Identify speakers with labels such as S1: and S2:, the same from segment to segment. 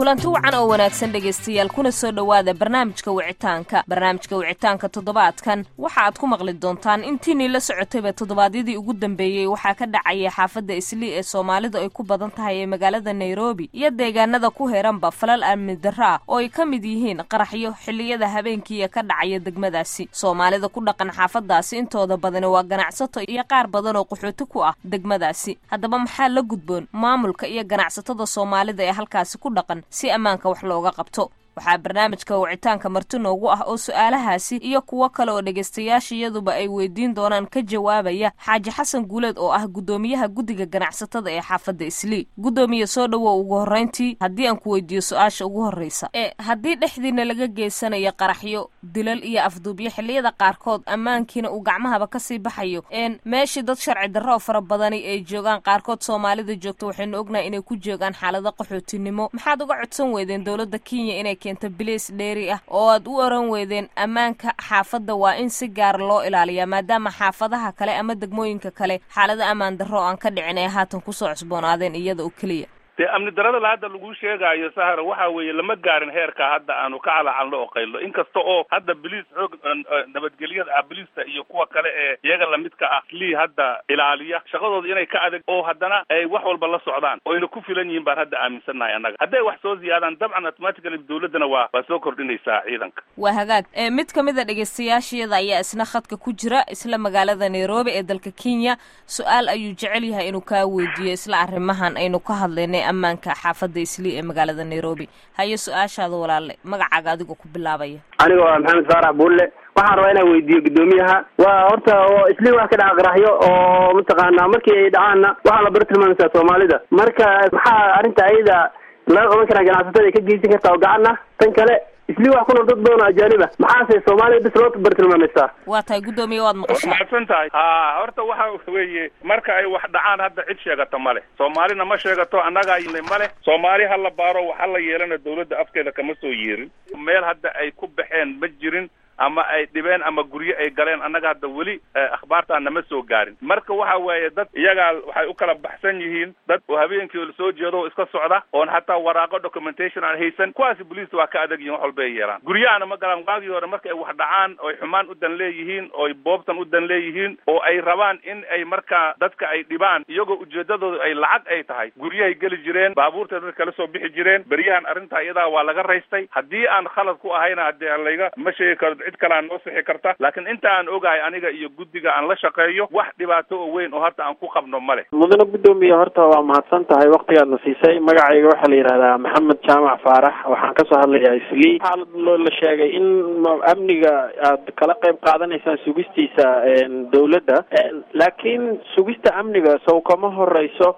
S1: kulanti wacan oo wanaagsan dhegaystayaal kuna soo dhowaada barnaamijka wicitaanka barnaamijka wicitaanka toddobaadkan waxa aad ku maqli doontaan intiinii la socotayba toddobaadyadii ugu dambeeyey waxaa ka dhacaya xaafadda islii ee soomaalidu ay ku badan tahay ee magaalada nairobi iyo deegaanada ku heranba falal amni darro ah oo ay ka mid yihiin qaraxyo xilliyada habeenkiiya ka dhacaya degmadaasi soomaalida ku dhaqan xaafadaasi intooda badani waa ganacsato iyo qaar badan oo qaxooti ku ah degmadaasi haddaba maxaa la gudboon maamulka iyo ganacsatada soomaalida ee halkaasi ku dhaqan si ammaanka wax looga qabto waxaa barnaamijka wicitaanka marti noogu ah oo su-aalahaasi iyo kuwo kale oo dhegaystayaasha iyaduba ay weydiin doonaan ka jawaabaya xaaji xasan guuleed oo ah guddoomiyaha guddiga ganacsatada ee xaafadda islii guddoomiye soo dhowow ugu horreyntii haddii aan ku weydiiyo su-aasha ugu horreysa ee haddii dhexdiina laga geysanayo qaraxyo dilal iyo afduubyo xilliyada qaarkood ammaankiina uu gacmahaba kasii baxayo een meeshii dad sharci darro oo fara badani ay joogaan qaarkood soomaalida joogto waxaynu ognahay inay ku joogaan xaalado qaxootinimo maxaad uga codsan weydeen dowladda kenya inay keento biliis dheeri ah oo aad u oran weydeen ammaanka xaafadda waa in si gaar loo ilaaliyaa maadaama xaafadaha kale ama degmooyinka kale xaalado ammaan darro aan ka dhicin ee haatan kusoo cusboonaadeen iyada oo keliya
S2: dee amni darada la hadda lagu sheegaayo sahara waxa weeye lama gaarin heerka hadda aanu ka calacalno oo qaylo inkasta oo hadda biliis xoog nabadgelyada ah biliista iyo kuwa kale ee iyaga lamidka ah lii hadda ilaaliya shaqadooda inay ka adag oo haddana ay wax walba la socdaan oo ayna ku filan yihiin baan hadda aaminsannahay annaga hadday wax soo ziyaadaan dabcan automatically dawladdana waa waa soo kordhinaysaa ciidanka
S1: waa hagaag mid ka mid a dhegaystayaashayada ayaa isna khadka ku jira isla magaalada nairobi ee dalka kenya su-aal ayuu jecel yahay inuu kaa weydiiyo isla arrimahan aynu ka hadlaynay ammaanka xaafadda islii ee magaalada nairobi haye su-aashaada walaale magacaaga adigoo ku bilaabaya
S3: aniga waa maxamed faarax buulle waxaan rabaa inaan weydiiyo guddoomiyaha waa horta oo islii wax ka dhaca qaraxyo oo mataqaanaa markii ay dhacaanna waxaa la bartilmaamaysaa soomaalida marka maxaa arrinta ayada laga qaban karaa ganacsatada ay ka geysan kartaa oo gacan ah tan kale islii wax ku nool dad badan oo ajaanib ah maxaase soomaaliya bis loo bartilmaamaysaa
S1: waa tahay guddoomiye waad maqashaa
S2: mahadsan tahay ha horta waxa weeye marka ay wax dhacaan hadda cid sheegata ma leh soomaalina ma sheegato annagaa yimid ma leh soomaali ha la baaro waxa la yeelana dawladda afkeeda kama soo yeerin meel hadda ay ku baxeen ma jirin ama ay dhibeen ama guryo ay galeen annaga hadda weli akhbaartaa nama soo gaarin marka waxa weeye dad iyagaa waxay u kala baxsan yihiin dad oo habeenkii la soo jeedo oo iska socda oon hataa waraaqo documentation aan haysan kuwaasi boliista waa ka adag yihin wax walba ay yeelaan guryahana ma galaan waagii hore marka ay wax dhacaan oy xumaan u dan leeyihiin ooy boobtan u dan leeyihiin oo ay rabaan in ay markaa dadka ay dhibaan iyagoo ujeedadooda ay lacag ay tahay guryahay geli jireen baabuurta dadka kala soo bixi jireen beryahan arrintaa iyadaa waa laga raystay haddii aan khalad ku ahayna haddii layga ma sheegi karo cid kale aan noo sixi karta laakiin inta aan ogahay aniga iyo guddiga aan la shaqeeyo wax dhibaato oo weyn oo hadda aan ku qabno ma leh
S4: mudane guddoomiye horta waa mahadsan tahay waktigaadna siisay magacayga waxaa la yidhahdaa maxamed jaamac faarax waxaan kasoo hadlayaa islii xaalad loo la sheegay in amniga aad kala qayb qaadanaysaan sugistiisa dawladda laakiin sugista amniga sow kama horeyso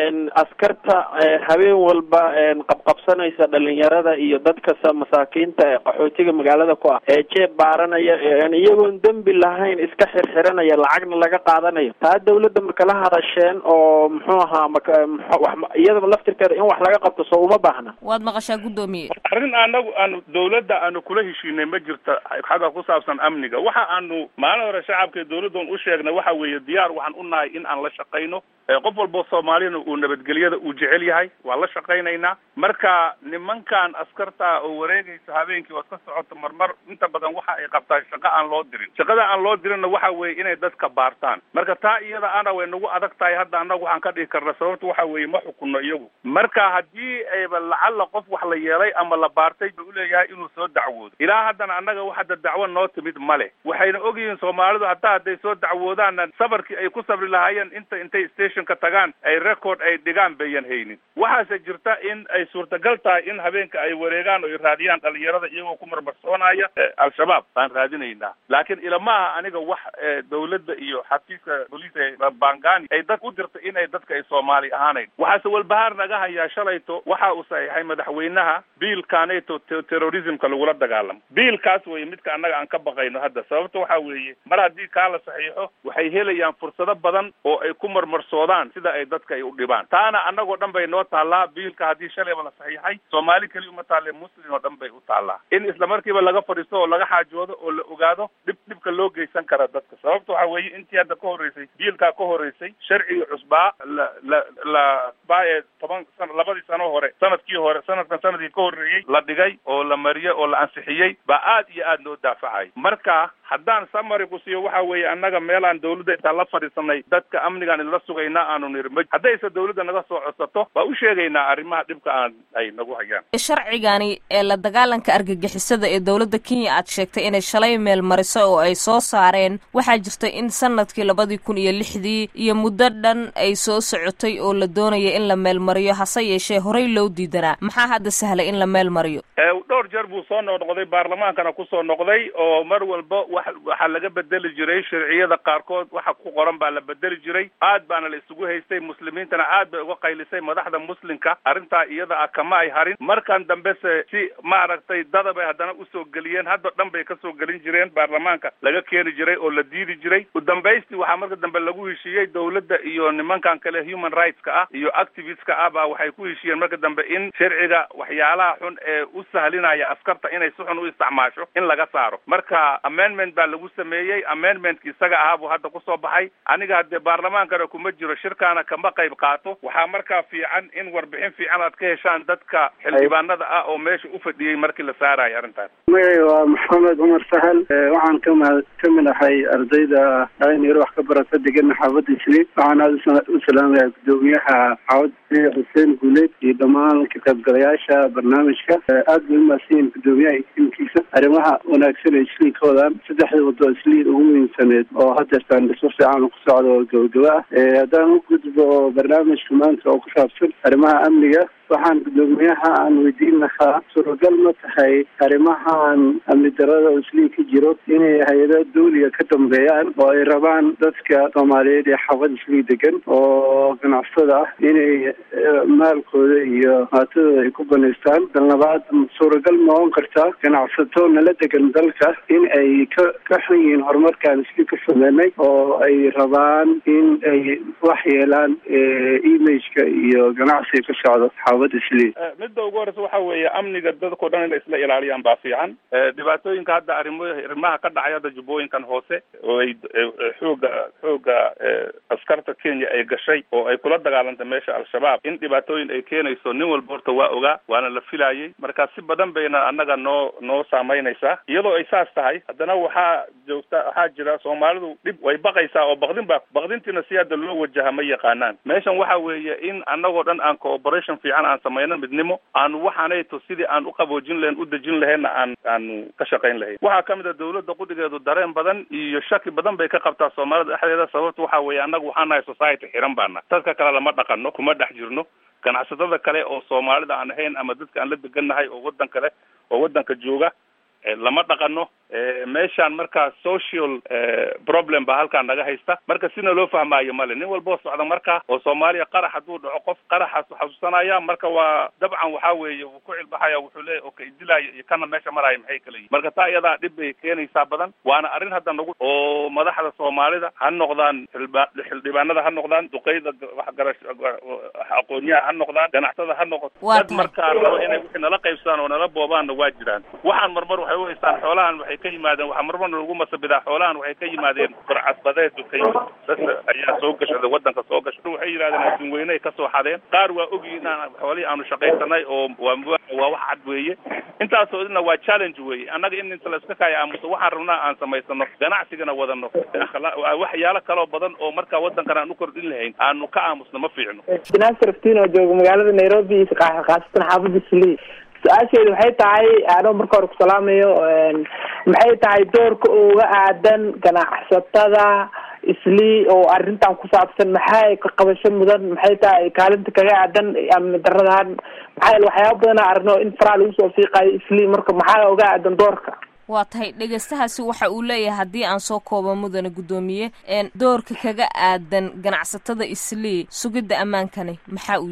S4: askarta habeen walba qabqabsanaysa dhalinyarada iyo dadkasa masaakiinta ee qaxootiga magaalada ku ah ee jeeb baaranaya iyagoon dembi lahayn iska xirxiranaya lacagna laga qaadanayo taa dawladda makala hadasheen oo muxuu ahaa iyadaba laftirkeeda in wax laga qabto soo uma baahna
S1: waad maqashaa guddoomiye
S2: arrin anagu aanu dawladda aanu kula heshiinay ma jirta xagga ku saabsan amniga waxa aanu maalin hore shacabka dawladdan u sheegnay waxa weeye diyaar waxaan u nahay in aan la shaqayno qof walbo soomaalina uu nabadgelyada uu jecel yahay waa la shaqaynaynaa marka nimankan askarta oo wareegaysa habeenkii oo iska socoto marmar inta badan waxa ay qabtaan shaqo aan loo dirin shaqada aan loo dirinna waxa weeye inay dadka baartaan marka taa iyada ana way nagu adag tahay hadda annagu waxaan ka dhihi karna sababta waxa weeye ma xukunno iyagu marka haddii ayba lacalla qof wax la yeelay ama la baartay ba uleeyahay inuu soo dacwoodo ilaa haddana annaga wax hadda dacwo noo timid ma leh waxayna ogyihiin soomaalidu hataa hadday soo dacwoodaanna sabarkii ay ku sabri lahaayeen inta intay ka tagaan ay record ay dhigaan bayan haynin waxaase jirta in ay suurtagal tahay in habeenka ay wareegaan oo ay raadiyaan dhalinyarada iyagoo ku marmarsoonaya al-shabaab baan raadinaynaa laakiin ilamaha aniga wax dawladda iyo xafiiska booliiska bangani ay dad u dirta inay dadka ay soomaali ahaanayn waxaase walbahaar naga hayaa shalayto waxa uu saxiixay madaxweynaha biilkaneto terrorismka lagula dagaalamo biilkaas weye midka annaga aan ka baqayno hadda sababta waxa weeye mar haddii kaa la saxiixo waxay helayaan fursado badan oo ay ku marmarsoodaan sida ay dadka ay u dhibaan taana annagoo dhan bay noo taallaa biilka haddii shalayba la saxiixay soomaali keliya uma taalle muslim oo dhan bay u taallaa in isla markiiba laga fadhiisto oo laga xaajoodo oo la ogaado dhib dhibka loo geysan kara dadka sababta waxa weeye intii hadda ka horreysay biilkaa ka horreysay sharcigii cusbaa la la la baa ee toban san labadii sano hore sanadkii hore sanadkan sanadkii ka horreeyey la dhigay oo la mariyey oo la ansixiyey baa aad iyo aad loo daafacay marka haddaan samari ku siiyo waxa weeye annaga meelaan dawladda intaan la fadhiisanay dadka amnigaan idla sugaynaa aanu niri ma haddayse dawladda naga soo codsato waa u sheegaynaa arrimaha dhibka aan ay nagu hayaan
S1: sharcigani ee la dagaalanka argagixisada ee dowladda kenya aad sheegtay inay shalay meel mariso oo ay soo saareen waxaa jirta in sanadkii labadii kun iyo lixdii iyo muddo dhan ay soo socotay oo la doonaya in la meel mariyo hase yeeshee horey loo diidanaa maxaa hadda sahlay in la meel mariyo
S2: dhowr jeer buu soo noqnoqday baarlamaankana kusoo noqday oo mar walba wa waxaa laga bedeli jiray sharciyada qaarkood waxa ku qoran baa la bedeli jiray aad baana la isugu haystay muslimiintana aad bay uga qaylisay madaxda muslimka arrintaa iyada ah kama ay harin markan dambese si maaragtay dada bay haddana usoo geliyeen hadda dhan bay kasoo gelin jireen baarlamaanka laga keeni jiray oo la diidi jiray udambaystii waxaa marka dambe lagu heshiiyey dawladda iyo nimankan kale human rightska ah iyo activistka ah baa waxay ku heshiiyeen marka dambe in sharciga waxyaalaha xun ee u sahlinaya askarta inay si xun u isticmaasho in laga saaro marka amendment baa lagu sameeyey amendmentka isaga ahaa buu hadda kusoo baxay aniga haddee baarlamaankana kuma jiro shirkaana kama qayb qaato waxaa markaa fiican in warbixin fiican aad ka heshaan dadka xildhibaanada ah oo meesha u fadhiyey markii la saarayo arrintaas
S5: magacay waa maxamed cumar sahal waxaan kamid ka mid ahay ardayda dhalinyaro wax ka barata degana xaafadda isliim waxaan aada u salaamaya guddoomiyaha xaafad xuseen guuleed iyo dhammaan ka qaybgalayaasha barnaamijka aad bay umahadsanyihin guddoomiyaha tiimkiisa arrimaha wanaagsan ee isliin ka wadaan saddexda wado isliin ugu muhiimsaneed oo hadeertaan dhismo fiican ku socda oo gabagaba ah haddaan u gudbo barnaamijka maanta oo ku saabsan arrimaha amniga waxaan guddoomiyaha aan weydiin lahaa suuragal ma tahay arrimahan amni darada oo isliin ka jiro inay hay-ado dawliga ka dambeeyaan oo ay rabaan dadka soomaaliyeed ee xaafad isliin degan oo ganacsada ah inay maalkooda iyo maatadooda ay ku banaystaan dan labaad suuragal ma oon kartaa ganacsato nala degan dalka in ay ka ka xun yihiin horumarkaan isliin ka sameynay oo ay rabaan in ay wax yeelaan imageka iyo ganacsiga ka socdo
S2: midda ugu horeysa waxa weeye amniga dadkao dhan inay isla ilaaliyaan baa fiican dhibaatooyinka hadda arimo arrimaha ka dhacay hadda jubbooyinkan hoose oo ay xooga xooga askarta kenya ay gashay oo ay kula dagaalantay meesha al-shabaab in dhibaatooyin ay keenayso nin walba horta waa ogaa waana la filayay marka si badan bayna annaga noo noo saameynaysaa iyadoo ay saas tahay haddana waxaa joogta waxaa jira soomaalidu dhib way baqaysaa oo baqdin baa baqdintiina si hadda loo wajaha ma yaqaanaan meeshan waxa weeye in annagoo dhan aan cooperation fiican aan samayno midnimo aanu waxaanayto sidii aan u qaboojin lahayn u dejin lahayna aan aanu ka shaqayn lahayn waxaa kamid a dawladda qudigeedu dareen badan iyo shaki badan bay ka qabtaa soomaalida dhexdeeda sababta waxa weeye annaga waxaan nahay society xiran baana dadka kale lama dhaqano kuma dhex jirno ganacsatada kale oo soomaalida aan ahayn ama dadka aan la degannahay oo waddan kale oo waddanka jooga lama dhaqano meeshaan markaa social problem baa halkaan naga haysta marka sina loo fahmaayo male nin walboo socda markaa oo soomaaliya qarax hadduu dhaco qof qaraxaas xasuusanaya marka waa dabcan waxaa weeye wuu ku cilbaxaya wuxuu leeyahy okay dilaayo iyo kana meesha maraayo maxay kala yihin marka taa iyadaa dhib bay keenaysaa badan waana arrin hadda nagu oo madaxda soomaalida ha noqdaan xilba xildhibaanada ha noqdaan duqeyda waxgarash aqoonyaha ha noqdaan ganacsatada ha noqoto dad markaa rabo inay wixii nala qaybsadaan oo nala boobaanna waa jiraan waxaan marmar waxay u haystaan xoolahan waxay ka yimaadeen waxaa marmarna lagu masabidaa xoolahan waxay ka yimaadeen burcasbadeed ka yimid dad ayaa soo gashaday waddanka soo gashay waxay yidhahdeen adduun weyney kasoo xadeen qaar waa ogyihin inaan xoolihii aanu shaqaysanay oo waa waa wax cad weeye intaasoo idna waa challenge weeye annaga in inta la iska kaaya aamuso waxaan rabnaa aan samaysano ganacsigana wadano waxyaalo kaloo badan oo markaa waddankan aan u kordhin lahayn aanu ka aamusno ma fiicno
S6: naasir aftiin oo jooga magaalada nairobi khaasatan xaafadda sli su-aasheedu waxay tahay anoo marka hore ku salaamayo maxay tahay doorka uga aadan ganacsatada isli oo arrintan ku saabsan maxay ka qabasho mudan maxay tahay kaalinta kaga aadan amni daradahan maxaa yel waxyaaba badana aragno in faraa lagu soo fiiqayo isli marka maxaa uga aadan doorka
S1: waa tahay dhegeystahaasi waxa uu leeyahay haddii aan soo koobo mudane guddoomiye doorka kaga aadan ganacsatada islii sugidda ammaankani maxaa uu yahay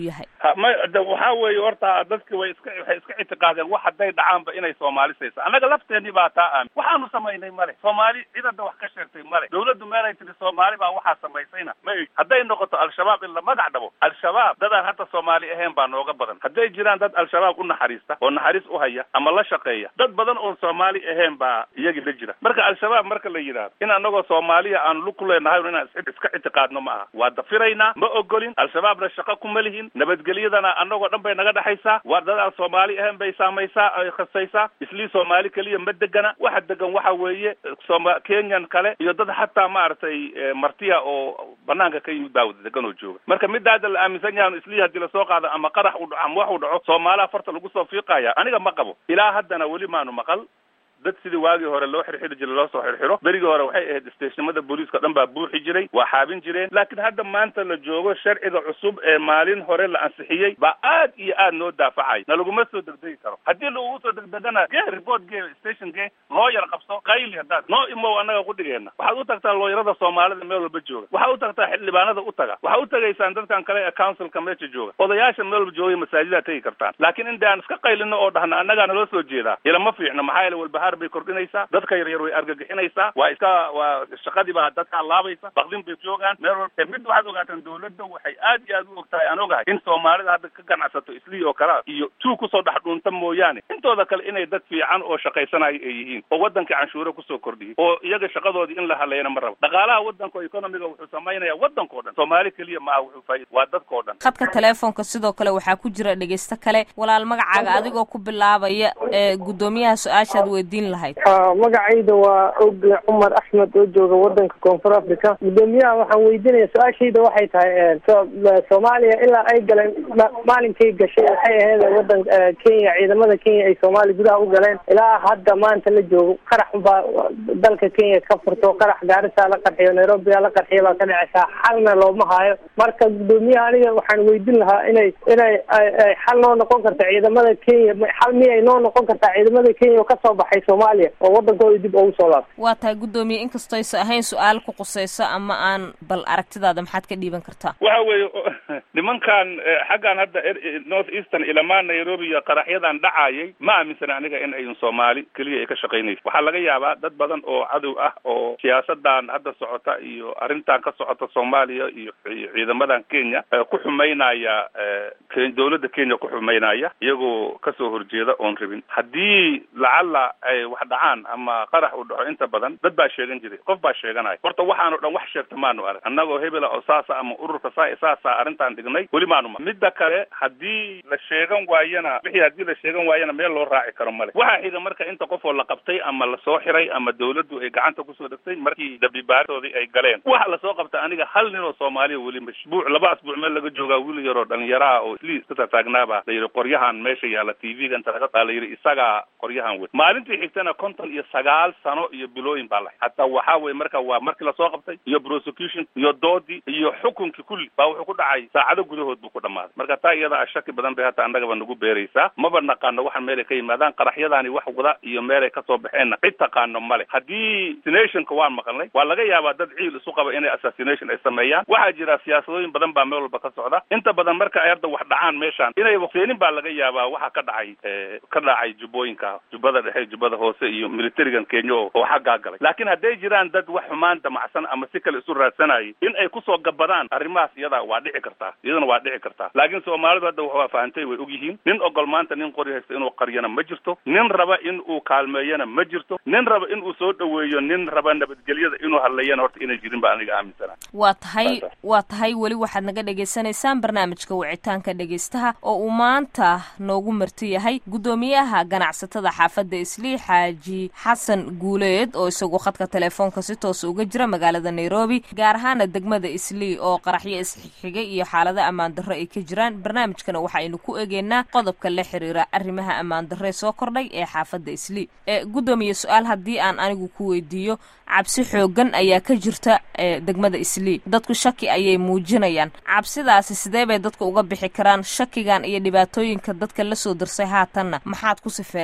S2: ha ma de waxaa weeye horta dadki way iska waxay iska ictiqaadeen wax hadday dhacaanba inay soomaali saysa annaga lafteenii baa taa aamin waxaanu samaynay male soomaali cidada wax ka sheegtay male dawladdu meelay tiri soomaali baa waxaa samaysayna ma eg hadday noqoto al-shabaab in la magac dhabo al-shabaab dadaan hadda soomaali ahayn baa nooga badan hadday jiraan dad al-shabaab u naxariista oo naxariis u haya ama la shaqeeya dad badan oon soomaali ahayn baa iyagii la jira marka al-shabaab marka la yidhaahdo in annagoo soomaaliya aan lug ku leenahay inaan is- iska ictiqaadno ma aha waa dafiraynaa ma ogolin al-shabaabna shaqo kuma lihin nabadgelyadana annagoo dhan bay naga dhexaysaa waa dad aan soomaali ahayn bay saamaysaa ay khasaysaa islii soomaali keliya ma degana waxa degan waxa weeye sooma kenyan kale iyo dad xataa maaragtay eh, martiya oo banaanka ka yimid baa wada degan oo jooga marka midda hadda la aaminsan yahan islii haddii lasoo qaado ama qarax u dhaco ama wax u dhaco soomaaliha farta lagu soo fiiqaya aniga ma qabo ilaa haddana weli maanu maqal dad sidii waagii hore loo xirxiri jiray loo soo xirxiro berigii hore waxay ahayd isteeshnimada booliiska dhan baa buuxi jiray waa xaabin jireen laakiin hadda maanta la joogo sharciga cusub ee maalin hore la ansixiyey baa aad iyo aad noo daafacay na laguma soo degdegi karo haddii lagugu soo degdegana gee report gee station gee looyar qabso qayli haddaad noo imow annaga qudhigeena waxaad u tagtaa looyarada soomaalida meel walba jooga waxaad u tagtaa xildhibaanada u taga waxaad u tagaysaan dadkan kale ee councilka meesha jooga odayaasha meel walba joogay masaajidaa tegi kartaan laakiin in aan iska qaylino oo dhahna annagaa naloo soo jeedaa ilama fiicno maxaa yeele walbahaar bay kordhinaysaa dadka yaryar way argagixinaysaa waa iska waa shaqadii baa dadkaa laabaysa bakdin bay joogaan meel walba ee mid waxaad ogaataan dawladda waxay aad iyo aad u og tahay aan ogahay in soomaalida hadda ka ganacsato islii oo kalea iyo tuu kusoo dhex dhuunta mooyaane intooda kale inay dad fiican oo shaqaysanayo ay yihiin oo waddankii canshuure kusoo kordhiyey oo iyaga shaqadoodii in la haleeyana ma rabo dhaqaalaha waddanka oo economiga wuxuu samaynaya waddankao dhan soomaali keliya maaha wuxuu faaid waa dadkao dhan
S1: khadka teleefonka sidoo kale waxaa ku jira dhegeysto kale walaal magacaaga adigoo ku bilaabaya ee guddoomiyaha su-aashaad weydiin lahayd
S7: magacayda waa ogle cumar axmed oo jooga wadanka koonfur africa guddoomiyaha waxaan weydiinaya su-aashayda waxay tahay so- soomaaliya ilaa ay galeen ma- maalinkay gashay waxay ahayd wadan kenya ciidamada kenya ay soomaaliya gudaha u galeen ilaa hadda maanta la joogo qarax baa dalka kenya ka furto qarax gaarisaa la qarxiyo nairobiyaa la qarxiya baa ka dhacaysaa xalna looma haayo marka guddoomiyaha aniga waxaan weydiin lahaa inay inay ay- ay xal noo noqon karta ciidamada kenya ma- xal miyay noo noqon kartaa ciidamada kenya oo kasoo baxay soomaaliya oo wadankooda dib ugu soo laabtay
S1: waa tahay guddoomiye inkastoo aysa ahayn su-aal ku qusayso ama aan bal aragtidaada maxaad ka dhiiban kartaa
S2: waxa weeye nimankan eh, xaggan hadda er- north eastern ilamaa nairobi iyo qaraxyadan dhacayay ma aaminsana aniga in ayun soomaali keliya ay ka shaqaynayso waxaa laga yaabaa dad badan oo cadow ah oo siyaasadan hadda socota iyo arrintan ka socota soomaaliya iyo iyo ciidamadan kenya eh, ku xumaynaya eh, Ke- dawladda kenya ku xumaynaya iyagoo kasoo horjeeda oon rabin haddii lacala ay wax dhacaan ama qarax uu dhaco inta badan dad baa sheegan jiray qof baa sheeganaya horta waxaanu dhan wax sheegta maanu arag annagoo hebela oo saasa ama ururka saa saasa arrintan dhignay weli maanu ma midda kale haddii la sheegan waayana wixii haddii la sheegan waayana meel loo raaci karo male waxaa xiga marka inta qof oo la qabtay ama lasoo xiray ama dawladdu ay gacanta kusoo dhegtay markii dabibaartoodii ay galeen waxa lasoo qabta aniga hal nin oo soomaaliya weli mashbuuc laba asbuuc meel laga joogaa wiil yaroo dhalinyaraha oo isli iska taataagnaaba la yidhi qoryahan meesha yaalla t v-ga inta laga baa la yidhi isagaa qoryahan wey maalintii xigtana konton iyo sagaal sano iyo bilooyin baa lahay hataa waxaa weye marka waa markii lasoo qabtay iyo prosecution iyo doodii iyo xukunkii kulli baa wuxuu ku dhacay saacado gudahood buu ku dhamaaday marka taa iyada a shaki badan bay hata annagaba nagu beeraysaa maba naqaano waxaan meelay ka yimaadaan qaraxyadaani wax wada iyo meelay kasoo baxeenna cid taqaano male haddii assassinationka waan maqalnay waa laga yaabaa dad ciil isu qaba inay assassination ay sameeyaan waxaa jira siyaasadooyin badan baa meel walba ka socda inta badan marka ay hadda wax dhacaan meeshaan inay waqteenin baa laga yaabaa waxa ka dhacay eh, ka dhacay jubbooyinka jubbada dhexe jubbada hoose iyo militarigan kenya oo oo xaggaa galay laakiin hadday jiraan dad wax xumaan damacsan ama si kale isu raadsanayay in ay kusoo gabadaan arrimahaas iyada waa dhici kartaa iyadana waa dhici kartaa laakiin soomaalidu hadda waa fahantay way ogyihiin nin ogol maanta nin qori haysta inuu qaryana ma jirto nin raba in uu kaalmeeyana ma jirto nin raba in uu soo dhoweeyo nin raba nabadgelyada inuu hadleeyana horta inay jirin baa aniga aaminsana
S1: waa tahay
S2: Saasa.
S1: waa tahay weli waxaad naga dhagaysanaysaan barnaamijka wicitaanka dhegaystaha oo uu maanta noogu marti yahay guddoomiyaha ganacsatada xaafadda islii xaaji xasan guuleed oo isagu khadka teleefoonka si toos uga jira magaalada nairobi gaar ahaana degmada islii oo qaraxyo isxigay iyo xaalado ammaan darro ay ka jiraan barnaamijkana waxaynu ku egeynaa qodobka la xiriira arrimaha ammaan darre soo kordhay ee xaafadda islii ee guddoomiye su-aal haddii aan anigu ku weydiiyo cabsi xoogan ayaa ka jirta ee degmada islii dadku shaki ayay muujinayaan cabsidaasi sidee bay dadku uga bixi karaan shakigan iyo dhibaatooyinka dadka la soo darsay haatanna maxaad ku sifeen lahayd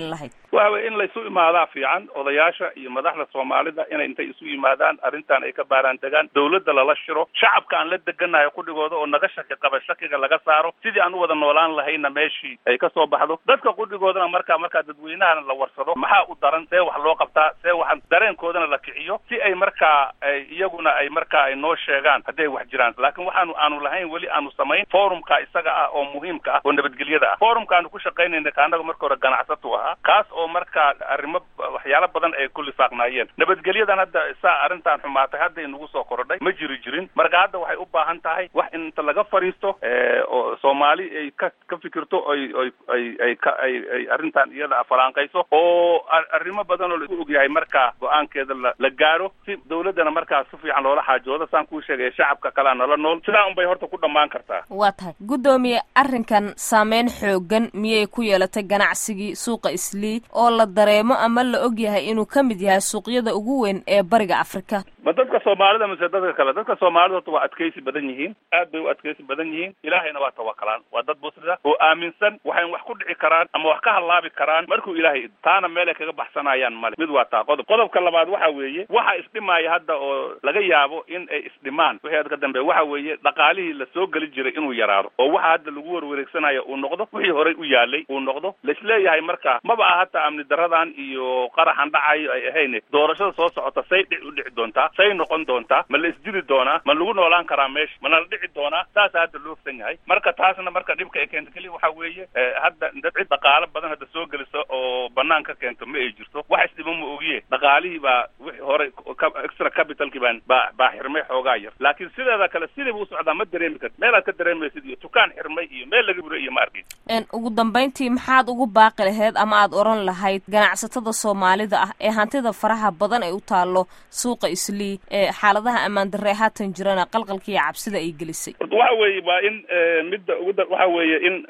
S2: waxa weye in laysu imaadaa fiican odayaasha iyo madaxda soomaalida inay intay isu yimaadaan arrintan ay ka baaraan degaan dawladda lala shiro shacabka aan la deganahay qudhigooda oo naga shaki qaba shakiga laga saaro sidii aan u wada noolaan lahayna meeshii ay kasoo baxdo dadka qudhigoodana markaa markaa dadweynahana la warsado maxaa u daran see wax loo qabtaa see waxaan dareenkoodana la kiciyo si ay markaa ay iyaguna ay markaa ay noo sheegaan hadday wax jiraan laakiin waxaanu aanu lahayn weli aanu samayn forumka isaga ah oo muhiimka ah oo nabadgelyada ah forumka aanu ku shaqaynayna kaanaga marka hore ganacsatu ahaa kaas oo markaa arrimo waxyaalo badan ay ku lifaaqnaayeen nabadgelyadan hadda saa arrintan xumaatay hadda inagu soo korodhay ma jiri jirin marka hadda waxay u baahan tahay wax inta laga fadhiisto oo soomaali ay ka ka fikirto ay ay ay ay ka ay ay arrintan iyada falaanqayso oo arrimo badan oo laisku ogyahay markaa go-aankeeda la la gaaro si dawladdana markaa si fiican loola xaajoodo saan kuu sheegaya shacabka kalea nala nool sidaa unbay horta ku dhammaan kartaa
S1: waa tahay guddoomiye arrinkan saameyn xoogan miyay ku yeelatay ganacsigii suuqa islii oo la dareemo ama la og yahay inuu ka mid yahay suuqyada ugu weyn ee bariga afrika
S2: ma dadka soomaalida mise dadka kale dadka soomaalida horta waa adkaysi badan yihiin aad bay u adkaysi badan yihiin ilaahayna waa tawakalaan waa dad musrida oo aaminsan waxay wax ku dhici karaan ama wax ka halaabi karaan markuu ilaahay taana meel ay kaga baxsanayaan male mid waa taa qodob qodobka labaad waxa weeye waxa isdhimaaya hadda oo laga yaabo in ay isdhimaan wixii ad ka dambeeya waxa weeye dhaqaalihii la soo geli jiray inuu yaraado oo waxa hadda lagu warwareegsanayo uu noqdo wixii horey u yaalay uu noqdo laisleeyahay marka maba ah hataa amni daradan iyo qaraxan dhacayo ay ahayn doorashada soo socota say dhic u dhici doontaa say noqon doontaa ma la isdili doonaa ma lagu noolaan karaa meesha mana la dhici doonaa saasa hadda loo ogsan yahay marka taasna marka dhibka ay keento keliya waxa weeye hadda dad cid dhaqaalo badan hadda soo gelisa oo banaan ka keento ma ay jirto wax isdhibo ma ogiye dhaqaalihii baa wixii hore extra capitalkii baan baa baa xirmay xoogaa yar laakiin sideeda kale sidiiba u socdaa ma dareemi karti meelaad ka dareemaysid iyo dukaan xirmay iyo meel laga buray iyo ma arkin
S1: ugu dambayntii maxaad ugu baaqi lahayd ama aad oran lahayd ganacsatada soomaalida ah ee hantida faraha badan ay u taallo suuqa islii ee xaaladaha ammaan darre haatan jirana qalqalka iyo cabsida ay gelisay
S2: horta waxa weeye waa in midda ugu da waxa weeye in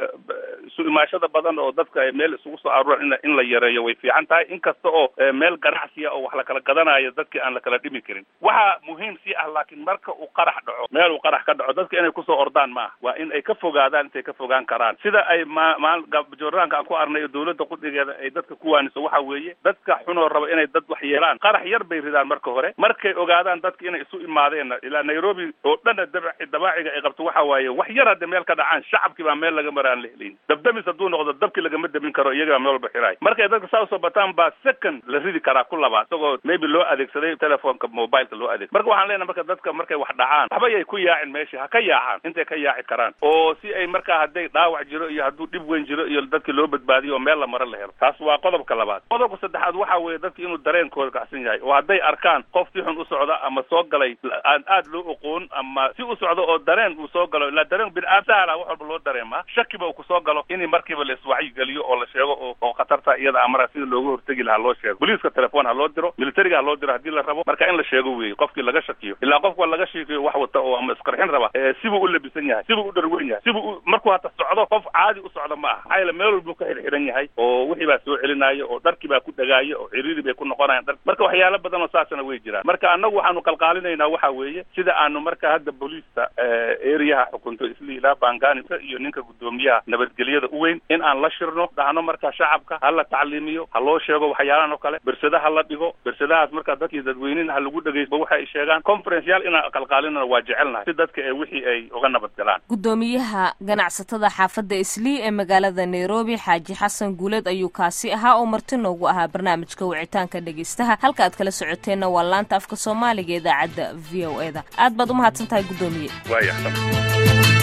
S2: isu imaashada badan oo dadka ay meel isugu soo aruuran in in la yareeyo way fiican tahay inkasta oo meel ganacsiya oo wax la kala gadanayo dadki aan la kala dhimi karin waxa muhiim sii ah laakiin marka uu qarax dhaco meel uu qarax ka dhaco dadka inay kusoo ordaan ma ah waa in ay ka fogaadaan intay ka fogaan karaan sida ay ma maal jooraanka aan ku arnay oo dawladda qudhigeeda ay dadka ku waaniso waxa weeye dadka xunoo raba inay dad wax yeelaan qarax yar bay ridaan marka hore markay ogaadaan dadka inay isu imaadeen ilaa nairobi oo dhana dabaci dabaaciga ay qabto waxa waaye wax yar hadda meel ka dhacaan shacabkii baa meel laga mara aan la helayn dabdamis hadduu noqdo dabkii lagama dabin karo iyagaa meel walba xiraay markay dadka saa usoo bataan baa second la ridi karaa ku labaad isagoo maybe loo adeegsaday telefoonka mobileka loo adeeg marka waxaan leenahay marka dadka markay wax dhacaan waxba yay ku yaacin meesha ha ka yaacaan intay ka yaaci karaan oo si ay markaa hadday dhaawac jiro iyo hadduu dhib weyn jiro iyo dadkii loo badbaadiyo oo meel la maro la helo taas waa qodobka labaad qodobka saddexaad waxa weeye dadki inuu dareenkooda kacsan yahay oo hadday arkaan qof si xun u socda ama soo galay aan aad loo oqoon ama si u socdo oo dareen uu soo galo ilaa dareen bini-aadam sahla wax walba loo dareemaa shakiba uu kusoo galo in markiiba la iswacyigeliyo oo la sheego oo oo khatarta iyada amara sida looga hortegi lahaa loo sheego boliiska telefoon ha loo diro militariga ha loo diro haddii la rabo marka in la sheego weeye qofkii laga shakiyo ilaa qofka laga shakiyo wax wata oo ama isqarxin raba sibuu u labisan yahay sibuu u dharweyn yahay sibuu u markuu hata socdo qof caadi u socdo ma aha maxaa yeele meel walbuu ka xirxiran yahay oo wixii baa soo celinaayo oo dharkii baa ku dhagaayo oo ciriiri bay ku noqonayaan dhar marka waxyaalo badan oo saasana way jiraan marka annagu waxaanu qalqaalinaynaa waxa weeye sida aanu marka hadda booliista ereyaha xukunto isli ilaa bangani iyo ninka guddoomiyaha nabadgelyada u weyn in aan la shirno dhahno marka shacabka ha la tacliimiyo ha loo sheego waxyaalahan oo kale bersada ha la dhigo bersadahaas marka dadkii dadweynena ha lagu dhegeysto waxa ay sheegaan conference yaal inaan qalqaalinana waa jecelnahay si dadka ee wixii ay uga nabad galaan
S1: guddoomiyaha ganacsatada xaafadda islii ee magaalada nairobi xaaji xasan guuleed ayuu kaasi ahaa oo marti noogu ahaa barnaamijka wicitaanka dhegeystaha halka aad kala socoteenna waa laanta afka soomaaliga idaacadda v o e da aad baad umahadsan tahay guddoomiye
S2: waaya